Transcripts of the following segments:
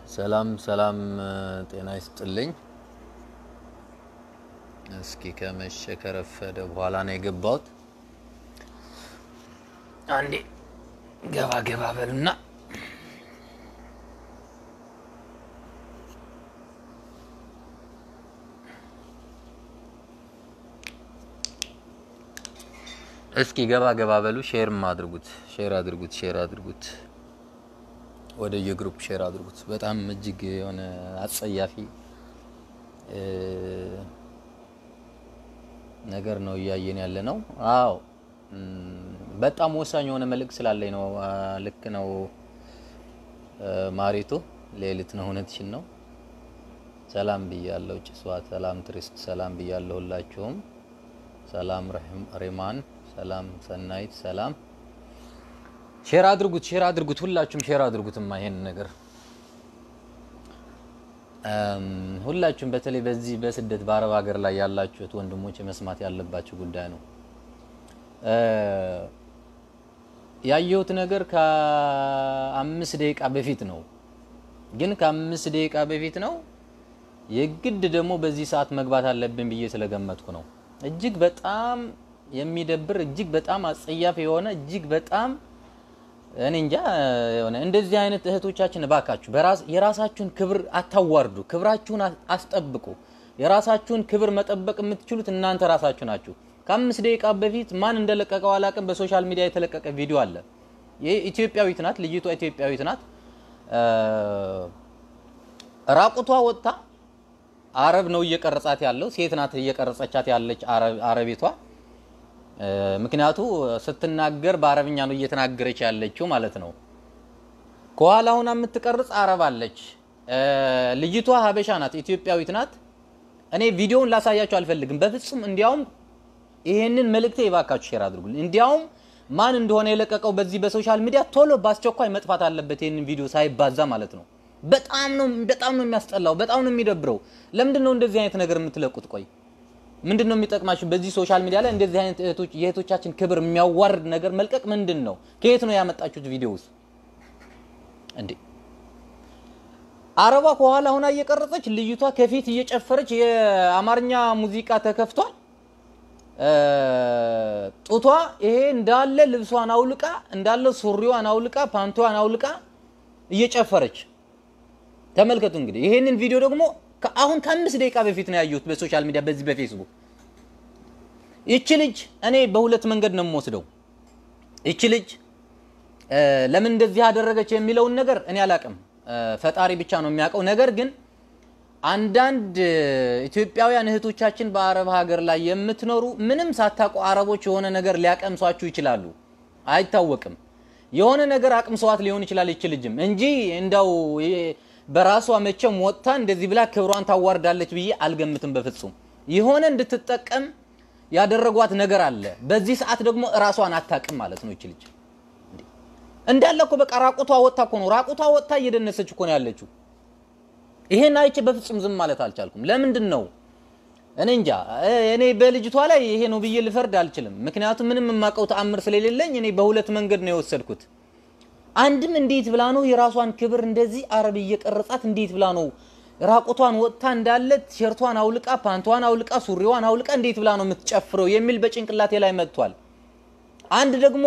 ሰላም ሰላም፣ ጤና ይስጥልኝ። እስኪ ከመሸ ከረፈደ በኋላ ነው የገባሁት። አንዴ ገባ ገባ በሉና እስኪ ገባ ገባ በሉ። ሼርም አድርጉት፣ ሼር አድርጉት፣ ሼር አድርጉት፣ ወደ የግሩፕ ሼር አድርጉት። በጣም እጅግ የሆነ አጸያፊ ነገር ነው እያየን ያለ ነው። አዎ በጣም ወሳኝ የሆነ መልእክት ስላለኝ ነው። ልክ ነው ማሪቱ፣ ሌሊት ነው፣ እውነትሽን ነው። ሰላም ብያለሁ ጭሷ፣ ሰላም ትሪስት፣ ሰላም ብያለሁ ሁላችሁም። ሰላም ሬማን፣ ሰላም ሰናይት፣ ሰላም ሼር አድርጉት፣ ሼር አድርጉት፣ ሁላችሁም ሼር አድርጉትማ ይሄን ነገር ሁላችሁም በተለይ በዚህ በስደት በአረብ ሀገር ላይ ያላችሁት ወንድሞች መስማት ያለባችሁ ጉዳይ ነው። ያየሁት ነገር ከአምስት ደቂቃ በፊት ነው፣ ግን ከአምስት ደቂቃ በፊት ነው። የግድ ደግሞ በዚህ ሰዓት መግባት አለብን ብዬ ስለገመትኩ ነው። እጅግ በጣም የሚደብር እጅግ በጣም አጸያፊ የሆነ እጅግ በጣም እኔ እንጃ የሆነ እንደዚህ አይነት እህቶቻችን እባካችሁ የራሳችሁን ክብር አታዋርዱ፣ ክብራችሁን አስጠብቁ። የራሳችሁን ክብር መጠበቅ የምትችሉት እናንተ ራሳችሁ ናችሁ። ከአምስት ደቂቃ በፊት ማን እንደለቀቀው አላቅም፣ በሶሻል ሚዲያ የተለቀቀ ቪዲዮ አለ። ይህ ኢትዮጵያዊት ናት፣ ልጅቷ ኢትዮጵያዊት ናት። ራቁቷ ወጥታ አረብ ነው እየቀረጻት ያለው፣ ሴት ናት እየቀረጸቻት ያለች አረቤቷ ምክንያቱ ስትናገር በአረብኛ ነው እየተናገረች ያለችው ማለት ነው። ከኋላ ሁና የምትቀርጽ አረብ አለች። ልጅቷ ሀበሻ ናት፣ ኢትዮጵያዊት ናት። እኔ ቪዲዮውን ላሳያችሁ አልፈልግም በፍጹም። እንዲያውም ይሄንን መልእክቴ ይባካችሁ ሼር አድርጉልኝ። እንዲያውም ማን እንደሆነ የለቀቀው በዚህ በሶሻል ሚዲያ ቶሎ በአስቸኳይ መጥፋት አለበት፣ ይሄንን ቪዲዮ ሳይባዛ ማለት ነው። በጣም ነው በጣም ነው የሚያስጠላው፣ በጣም ነው የሚደብረው። ለምንድን ነው እንደዚህ አይነት ነገር የምትለቁት? ቆይ ምንድን ነው የሚጠቅማችሁ? በዚህ ሶሻል ሚዲያ ላይ እንደዚህ አይነት እህቶች የእህቶቻችን ክብር የሚያዋርድ ነገር መልቀቅ ምንድን ነው? ከየት ነው ያመጣችሁት ቪዲዮውስ? እንዴ አረቧ ከኋላ ሆና እየቀረጸች ልዩቷ ከፊት እየጨፈረች የአማርኛ ሙዚቃ ተከፍቷል። ጡቷ ይሄ እንዳለ ልብሷን አውልቃ እንዳለ ሱሪዋን አውልቃ ፓንቷን አውልቃ እየጨፈረች ተመልከቱ። እንግዲህ ይሄንን ቪዲዮ ደግሞ አሁን ከአምስት ደቂቃ በፊት ነው ያየሁት በሶሻል ሚዲያ በዚህ በፌስቡክ። ይቺ ልጅ እኔ በሁለት መንገድ ነው የምወስደው። ይቺ ልጅ ለምን እንደዚህ ያደረገች የሚለውን ነገር እኔ አላቅም፣ ፈጣሪ ብቻ ነው የሚያውቀው። ነገር ግን አንዳንድ ኢትዮጵያውያን እህቶቻችን በአረብ ሀገር ላይ የምትኖሩ ምንም ሳታውቁ አረቦች የሆነ ነገር ሊያቀምሷችሁ ይችላሉ፣ አይታወቅም። የሆነ ነገር አቅምሰዋት ሊሆን ይችላል ይቺ ልጅም እንጂ እንደው በራሷ መቼም ወጥታ እንደዚህ ብላ ክብሯን ታዋርዳለች ብዬ አልገምትም በፍጹም። የሆነ እንድትጠቀም ያደረጓት ነገር አለ። በዚህ ሰዓት ደግሞ እራሷን አታቅም ማለት ነው። ይች ልጅ እንዳለ እኮ በቃ ራቁቷ ወጥታ እኮ ነው ራቁቷ ወጥታ እየደነሰች እኮ ነው ያለችው። ይሄን አይቼ በፍጹም ዝም ማለት አልቻልኩም። ለምንድን ነው እኔ እንጃ። እኔ በልጅቷ ላይ ይሄ ነው ብዬ ልፈርድ አልችልም። ምክንያቱም ምንም የማውቀው ተአምር ስለሌለኝ እኔ በሁለት መንገድ ነው የወሰድኩት። አንድም እንዴት ብላ ነው የራሷን ክብር እንደዚህ አረብ እየቀረጻት እንዴት ብላ ነው ራቁቷን ወጥታ እንዳለ ቲሸርቷን አውልቃ ፓንቷን አውልቃ ሱሪዋን አውልቃ እንዴት ብላ ነው የምትጨፍረው የሚል በጭንቅላቴ ላይ መጥቷል። አንድ ደግሞ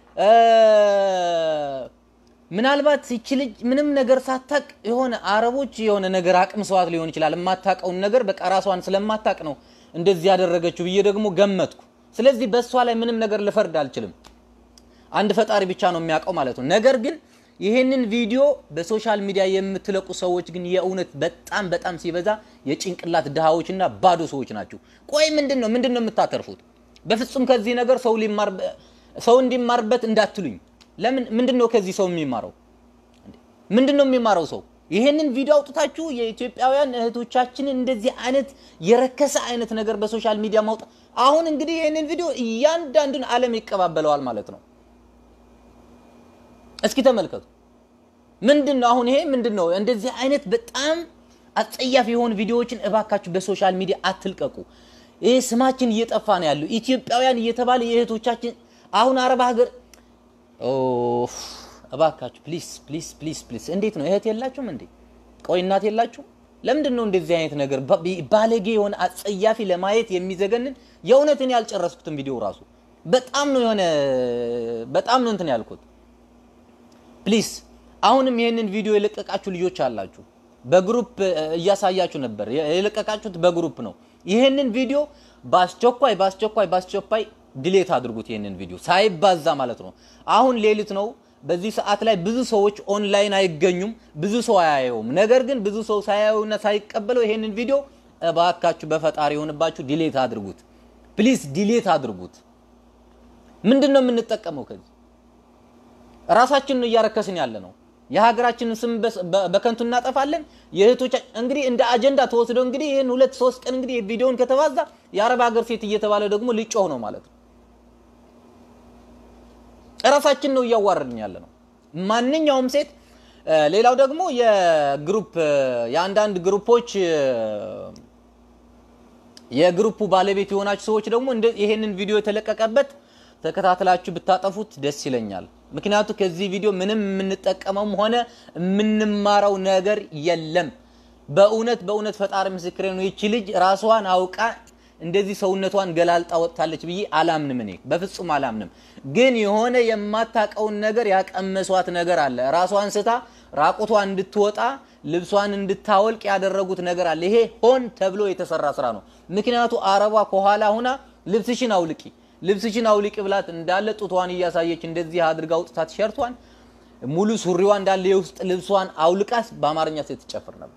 ምናልባት ይቺ ልጅ ምንም ነገር ሳታቅ የሆነ አረቦች የሆነ ነገር አቅምሰዋት ሊሆን ይችላል። የማታቀውን ነገር በቃ ራሷን ስለማታቅ ነው እንደዚህ ያደረገችው ብዬ ደግሞ ገመትኩ። ስለዚህ በእሷ ላይ ምንም ነገር ልፈርድ አልችልም። አንድ ፈጣሪ ብቻ ነው የሚያውቀው ማለት ነው። ነገር ግን ይሄንን ቪዲዮ በሶሻል ሚዲያ የምትለቁ ሰዎች ግን የእውነት በጣም በጣም ሲበዛ የጭንቅላት ድሃዎችና ባዶ ሰዎች ናቸው። ቆይ ምንድን ነው ምንድን ነው የምታተርፉት? በፍጹም ከዚህ ነገር ሰው ሊማር ሰው እንዲማርበት እንዳትሉኝ። ለምን ምንድን ነው ከዚህ ሰው የሚማረው? ምንድን ነው የሚማረው ሰው? ይሄንን ቪዲዮ አውጥታችሁ የኢትዮጵያውያን እህቶቻችንን እንደዚህ አይነት የረከሰ አይነት ነገር በሶሻል ሚዲያ ማውጣት። አሁን እንግዲህ ይሄንን ቪዲዮ እያንዳንዱን ዓለም ይቀባበለዋል ማለት ነው። እስኪ ተመልከቱ። ምንድን ነው አሁን ይሄ ምንድን ነው? እንደዚህ አይነት በጣም አጸያፊ የሆኑ ቪዲዮዎችን እባካችሁ በሶሻል ሚዲያ አትልቀቁ። ይህ ስማችን እየጠፋ ነው ያለው። ኢትዮጵያውያን እየተባለ የእህቶቻችን አሁን አረብ ሀገር እባካችሁ ፕሊስ ፕሊስ ፕሊስ ፕሊስ። እንዴት ነው እህት የላችሁም እንዴ? ቆይ እናት የላችሁ? ለምንድን ነው እንደዚህ አይነት ነገር ባለጌ የሆነ አጸያፊ ለማየት የሚዘገንን የእውነትን ያልጨረስኩትን ቪዲዮ ራሱ በጣም ነው የሆነ በጣም ነው እንትን ያልኩት። ፕሊስ አሁንም ይህንን ቪዲዮ የለቀቃችሁ ልጆች አላችሁ፣ በግሩፕ እያሳያችሁ ነበር። የለቀቃችሁት በግሩፕ ነው። ይህንን ቪዲዮ በአስቸኳይ በአስቸኳይ በአስቸኳይ ድሌት አድርጉት። ይህንን ቪዲዮ ሳይባዛ ማለት ነው። አሁን ሌሊት ነው። በዚህ ሰዓት ላይ ብዙ ሰዎች ኦንላይን አይገኙም፣ ብዙ ሰው አያየውም። ነገር ግን ብዙ ሰው ሳያየውና ሳይቀበለው ይሄንን ቪዲዮ እባካችሁ በፈጣሪ የሆንባችሁ ዲሌት አድርጉት። ፕሊዝ ዲሌት አድርጉት። ምንድን ነው የምንጠቀመው? ከዚህ ራሳችንን ነው እያረከስን ያለ ነው። የሀገራችንን ስም በከንቱ እናጠፋለን። የእህቶቻ እንግዲህ እንደ አጀንዳ ተወስዶ እንግዲህ ይህን ሁለት ሶስት ቀን እንግዲህ ቪዲዮውን ከተባዛ የአረብ ሀገር ሴት እየተባለ ደግሞ ሊጮህ ነው ማለት ነው። እራሳችን ነው እያዋረድን ያለ ነው። ማንኛውም ሴት ሌላው ደግሞ የግሩፕ የአንዳንድ ግሩፖች የግሩፑ ባለቤት የሆናችሁ ሰዎች ደግሞ ይሄንን ቪዲዮ የተለቀቀበት ተከታትላችሁ ብታጠፉት ደስ ይለኛል። ምክንያቱ ከዚህ ቪዲዮ ምንም የምንጠቀመውም ሆነ የምንማረው ነገር የለም። በእውነት በእውነት ፈጣሪ ምስክሬ ነው። ይቺ ልጅ ራሷን አውቃ እንደዚህ ሰውነቷን ገላልጣ ወጥታለች ብዬ አላምንም። እኔ በፍጹም አላምንም። ግን የሆነ የማታቀውን ነገር ያቀመሷት ነገር አለ። ራሷን ስታ ራቁቷን እንድትወጣ ልብሷን እንድታወልቅ ያደረጉት ነገር አለ። ይሄ ሆን ተብሎ የተሰራ ስራ ነው። ምክንያቱ አረቧ ከኋላ ሁና ልብስሽን አውልቂ ልብስሽን አውልቂ ብላት እንዳለ ጡቷን እያሳየች እንደዚህ አድርጋ አውጥታ ቲሸርቷን ሙሉ ሱሪዋ እንዳለ የውስጥ ልብሷን አውልቃስ በአማርኛ ስትጨፍር ነበር።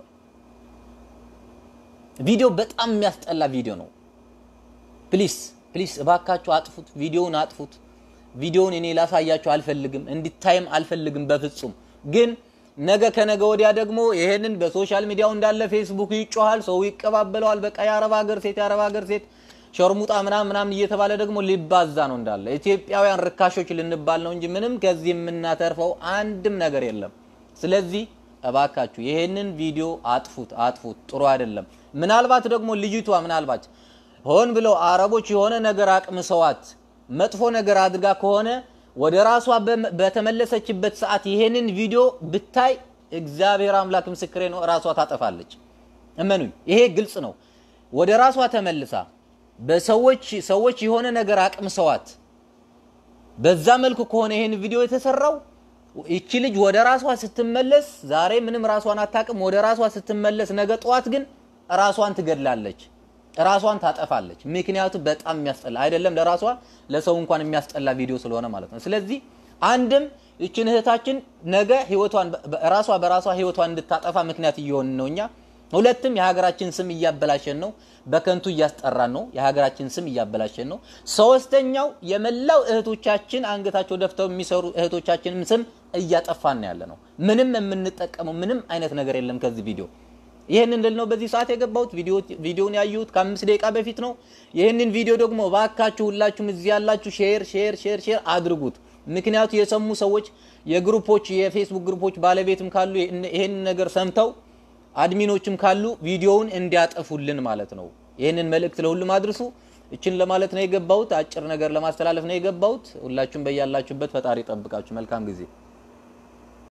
ቪዲዮ በጣም የሚያስጠላ ቪዲዮ ነው። ፕሊስ ፕሊስ እባካችሁ አጥፉት፣ ቪዲዮውን አጥፉት። ቪዲዮውን እኔ ላሳያችሁ አልፈልግም፣ እንዲታይም አልፈልግም በፍጹም። ግን ነገ ከነገ ወዲያ ደግሞ ይሄንን በሶሻል ሚዲያው እንዳለ ፌስቡክ ይጮሃል፣ ሰው ይቀባበለዋል። በቃ የአረብ ሀገር ሴት የአረብ ሀገር ሴት ሸርሙጣ ምናምን ምናምን እየተባለ ደግሞ ሊባዛ ነው እንዳለ ኢትዮጵያውያን ርካሾች ልንባል ነው እንጂ ምንም ከዚህ የምናተርፈው አንድም ነገር የለም። ስለዚህ እባካችሁ ይሄንን ቪዲዮ አጥፉት፣ አጥፉት። ጥሩ አይደለም። ምናልባት ደግሞ ልጅቷ ምናልባት ሆን ብለው አረቦች የሆነ ነገር አቅምሰዋት መጥፎ ነገር አድርጋ ከሆነ ወደ ራሷ በተመለሰችበት ሰዓት ይሄንን ቪዲዮ ብታይ እግዚአብሔር አምላክ ምስክሬ ነው፣ ራሷ ታጠፋለች። እመኑኝ፣ ይሄ ግልጽ ነው። ወደ ራሷ ተመልሳ በሰዎች ሰዎች የሆነ ነገር አቅምሰዋት በዛ መልኩ ከሆነ ይሄን ቪዲዮ የተሰራው ይቺ ልጅ ወደ ራሷ ስትመለስ ዛሬ ምንም ራሷን አታቅም። ወደ ራሷ ስትመለስ ነገ ጠዋት ግን ራሷን ትገድላለች፣ ራሷን ታጠፋለች። ምክንያቱ በጣም የሚያስጠላ አይደለም ለራሷ ለሰው እንኳን የሚያስጠላ ቪዲዮ ስለሆነ ማለት ነው። ስለዚህ አንድም ይችን እህታችን ነገ ህይወቷን ራሷ በራሷ ህይወቷን እንድታጠፋ ምክንያት እየሆን ነው እኛ ሁለትም የሀገራችን ስም እያበላሸን ነው፣ በከንቱ እያስጠራን ነው። የሀገራችን ስም እያበላሸን ነው። ሶስተኛው የመላው እህቶቻችን አንገታቸው ደፍተው የሚሰሩ እህቶቻችንም ስም እያጠፋን ያለ ነው። ምንም የምንጠቀመው ምንም አይነት ነገር የለም ከዚህ ቪዲዮ። ይህንን ልል ነው በዚህ ሰዓት የገባሁት። ቪዲዮን ያዩት ከአምስት ደቂቃ በፊት ነው። ይህንን ቪዲዮ ደግሞ ባካችሁ ሁላችሁም እዚህ ያላችሁ ሼር ሼር ሼር ሼር አድርጉት። ምክንያቱ የሰሙ ሰዎች የግሩፖች የፌስቡክ ግሩፖች ባለቤትም ካሉ ይህንን ነገር ሰምተው አድሚኖችም ካሉ ቪዲዮውን እንዲያጠፉልን ማለት ነው። ይህንን መልእክት ለሁሉም አድርሱ። እችን ለማለት ነው የገባሁት። አጭር ነገር ለማስተላለፍ ነው የገባሁት። ሁላችሁም በያላችሁበት ፈጣሪ ጠብቃችሁ። መልካም ጊዜ